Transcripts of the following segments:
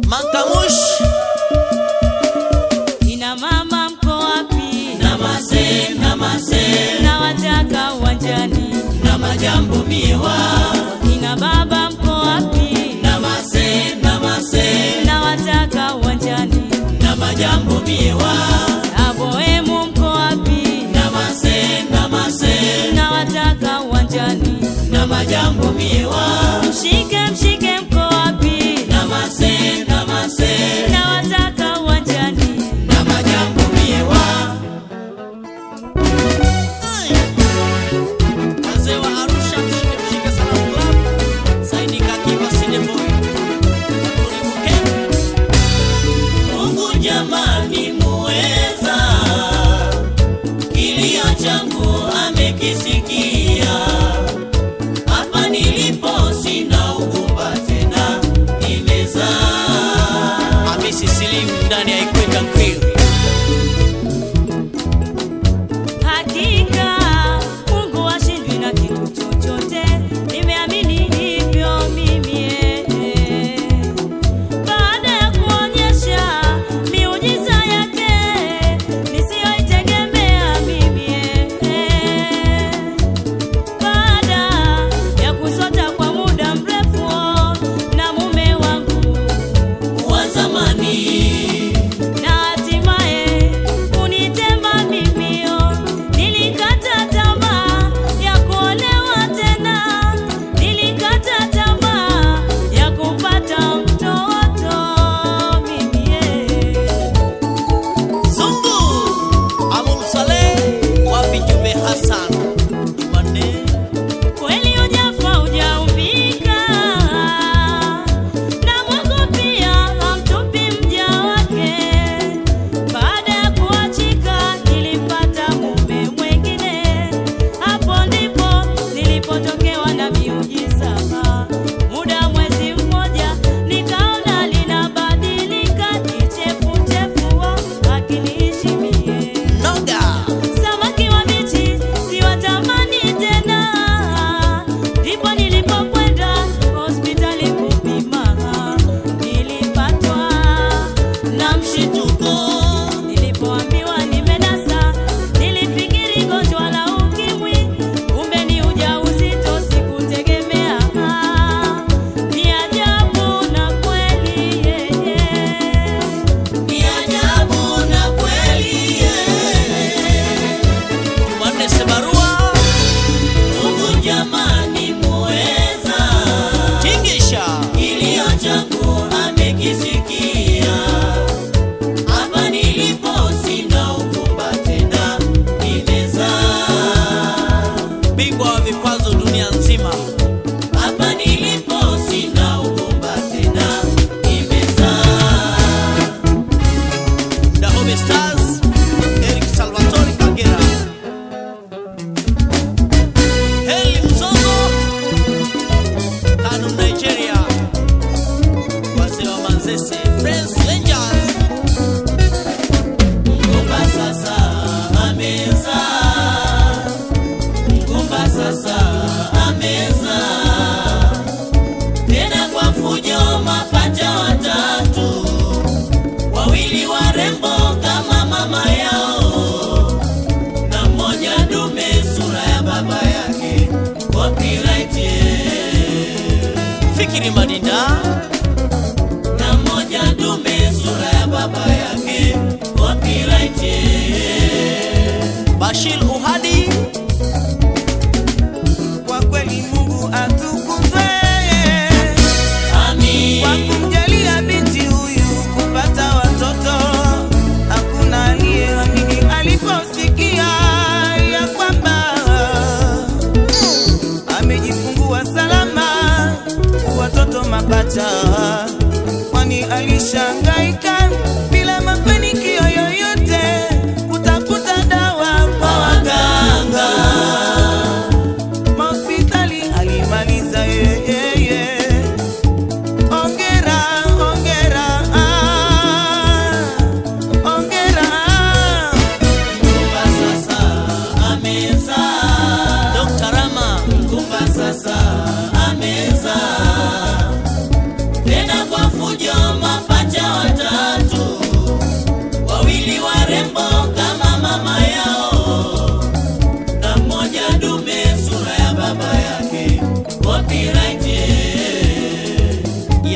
Makamush Kina mama mko wapi? namase namase Na wataka uwanjani. na majambo miewa Kina baba mko wapi? namase namase Na wataka uwanjani. na majambo miewa Na bohemu mko wapi? namase namase Na wataka uwanjani. na majambo miewa Mshike mshike mko wapi? namase namase Na wataka uwanjani. na majambo miewa wazee wa Arusha mshike mshike sana club saini kakiwa sineboy Mungu jamani muweza kilio changu amekisikia hapa nilipo sina ugumba tena nimezaa Hamisi Slim ndani ya Ikweta Grill Hakika Mungu hashindwi na kitu chochote, nimeamini hivyo mimi. eh. Baada ya kuonyesha miujiza yake nisiyoitegemea mimi, eh. baada ya kusota kwa muda mrefu na mume wangu wa zamani na hatimaye kunitema mimio. Nilikata tamaa ya kuolewa tena, nilikata tamaa ya kupata mtoto mimi. Zungu Amul Saleh wapi Jumbe Hassan Jumanne Kweli hujafa hujaumbika, na Mungu pia hamtupi mja wake. Baada ya kuachika nilipata mume mwengine, hapo ndipo nilipotokewa na miujiza. Muda mwezi mmoja nikaona linabadilika, kichefuchefu akiniishi mie Noga Samaki wabichi siwatamani tena, ndipo nilipokwenda hospitali kupima, nilipatwa na mshituko. Nilipoambiwa nimenasa, nilifikiri gonjwa la ukimwi, kumbe ni ujauzito, sikutegemea. Ni ajabu na kweli yeye ni ajabu na kweli Jumanne Sebarua Mungu jamani muweza Tingisha kilio changu amekisikia hapa nilipo sina ugumba tena nimezaa bingwa wa vikwazo dunia nzima hapa nilipo sina ugumba tena nimezaa Dahome Stars, Eric Salvatore Kagera. Heli Mzozo, Kano Nigeria. Wazee wa Manzese, Friends Rangers. Mgomba sasa ameza. Mgomba sasa ameza. Tena kwa fujo mapacha watatu wawili warembo kama mama yao na mmoja dume sura ya baba yake copyright yeah. fikiri madinda na mmoja dume sura ya baba yake copyright yeah. Bashir Uhadi Kwa kweli Mungu atukuzwe Amin kwa kumjalia binti huyu kupata watoto. Hakuna aliyeamini aliposikia ya kwamba amejifungua salama watoto mapacha, kwani alishangaika bila mafanikio yoyote kutafuta dawa kwa waganga hospitali alimaliza yeye. Ongera, ongera, ah, ongera. Mkumba sasa ameza Dr. Rama Mkumba sasa ameza Tena kwa fujo mapacha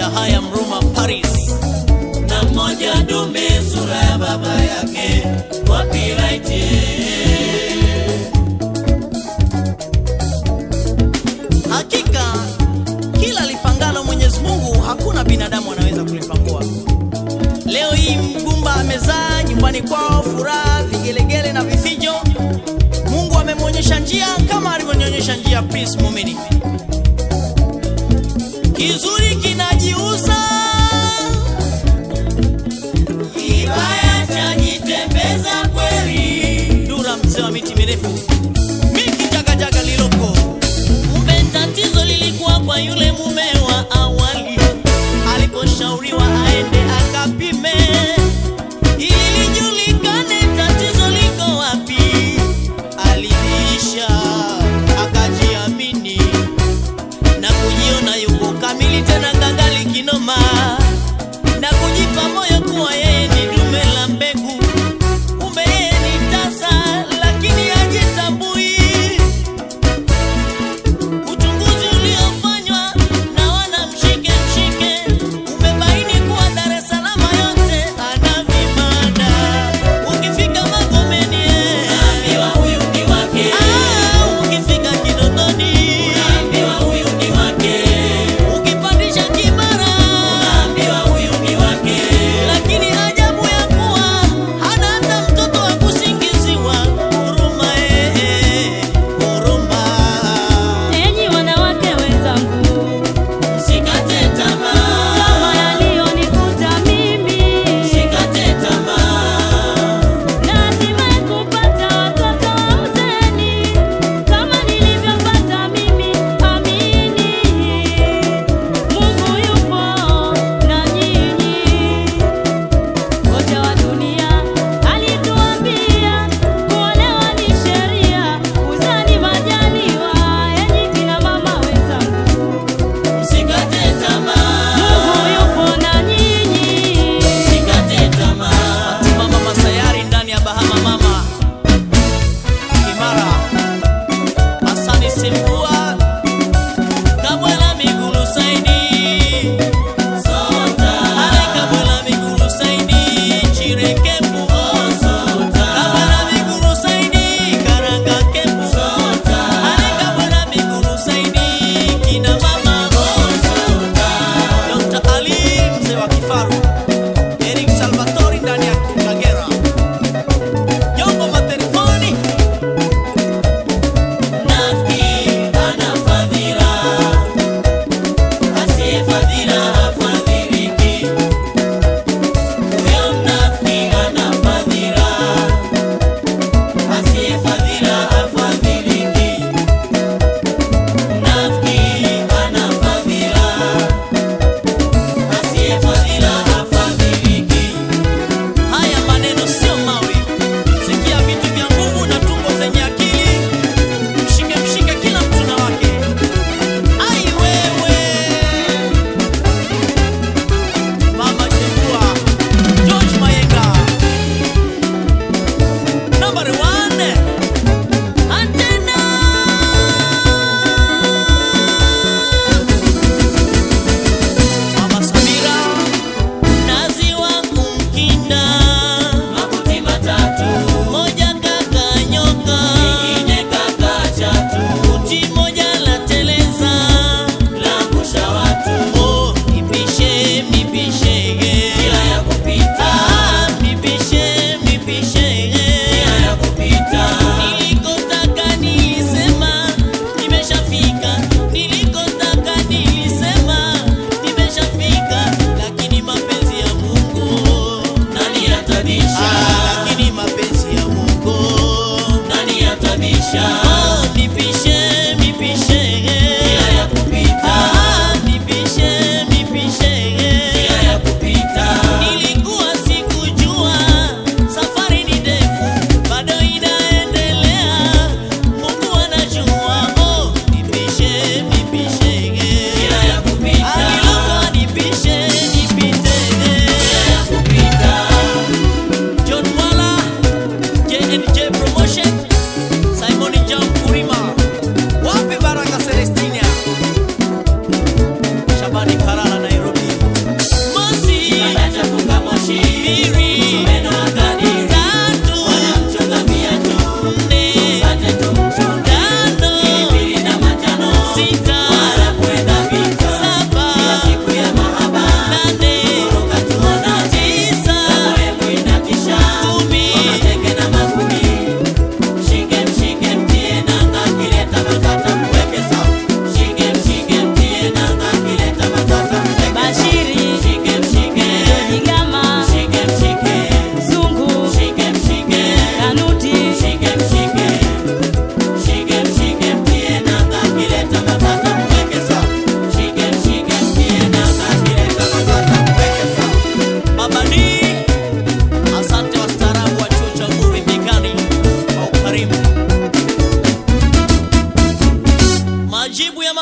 ya haya Mruma Paris na mmoja dume sura ya baba yake copyright Hakika kila lipangalo Mwenyezi Mungu hakuna binadamu anaweza kulipangua. Leo hii mgumba amezaa nyumbani kwao, furaha, vigelegele na vifijo. Mungu amemwonyesha njia kama alivyonyonyesha njia Prince Mumini. Kizuri kinajiuza, kibaya chajitembeza kweli Dura mzee wa miti mirefu, miki jagajaga liloko Kumbe tatizo lilikuwa kwa yule mume wa awali, aliposhauriwa aende akapime ili lijulikane tatizo liko wapi. Aliisha akajiamini na kujiona yuko kamili, tena ngangali kinoma, na kujipa moyo kuwa yeye ni dume la mbegu. Kumbe yeye ni tasa, lakini hajitambui. Uchunguzi uliofanywa na wana mshike mshike umebaini kuwa Dar es Salaam yote ana vibanda. Ukifika Magomeni eh, Unaambiwa huyu ni wake ah, ukifika Kinondoni, Unaambiwa huyu ni wake ukipandisha Kimara,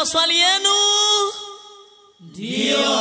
maswali yenu Ndiyo